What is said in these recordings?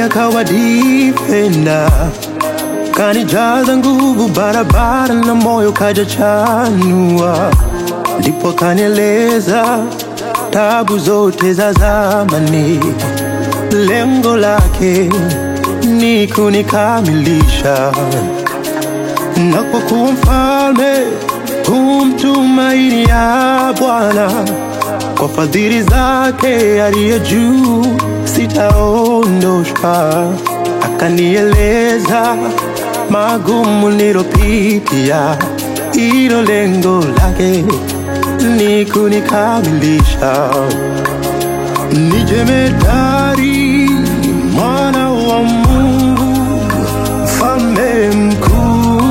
akawa defender, kanijaza nguvu barabara na moyo kaja chanua, ndipo kanieleza tabu zote za zamani, lengo lake ni kunikamilisha na kwa kuwa mfalme humtumainia Bwana kwa fadhili zake aliye juu sitaondoshwa. Akanieleza magumu nilopitia, ilo lengo lake ni kunikamilisha. Ni jemedari mwana wa Mungu, mfalme mkuu,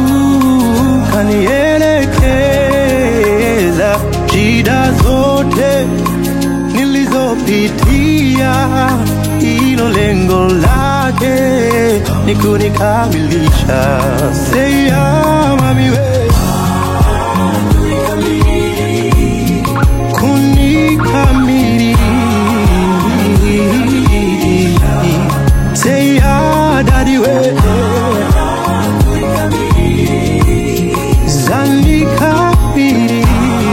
kanielekeza shida zote nilizopitia, ilo lengo lake ni kunikamilisha. Seya mami we kunikamili Say ya daddy we Zandika pili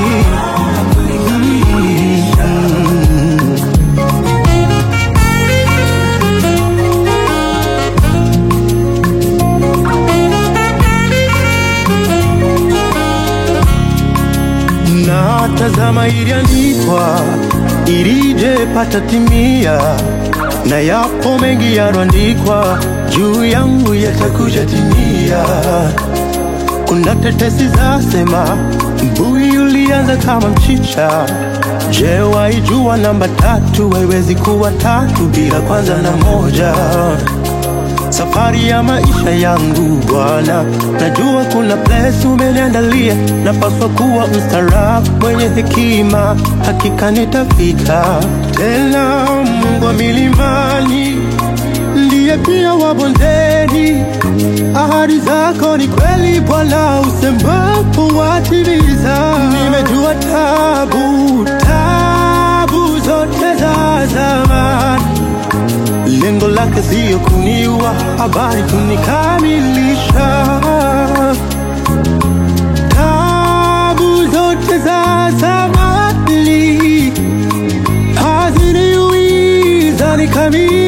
na tazama iliandikwa ilije pata timia, na yapo mengi yaloandikwa juu yangu yatakuja timia. Kuna tetesi zasema mbuyi ulianza kama mchicha. Je, waijua namba tatu haiwezi kuwa tatu bila kwanza na moja? safari ya maisha yangu Bwana, najua kuna place umeniandalia, napaswa kuwa mstaarabu mwenye hekima, hakika nitafika tena. Mungu wa milimani ndiye pia wa bondeni, ahadi zako ni kweli Bwana, usemapo watimiza. Nimejua tabu tabu zote za zamani lengo lake siyo kuniua, habari kunikamilisha. Tabu zote za zamani haziniuiza nikamilisha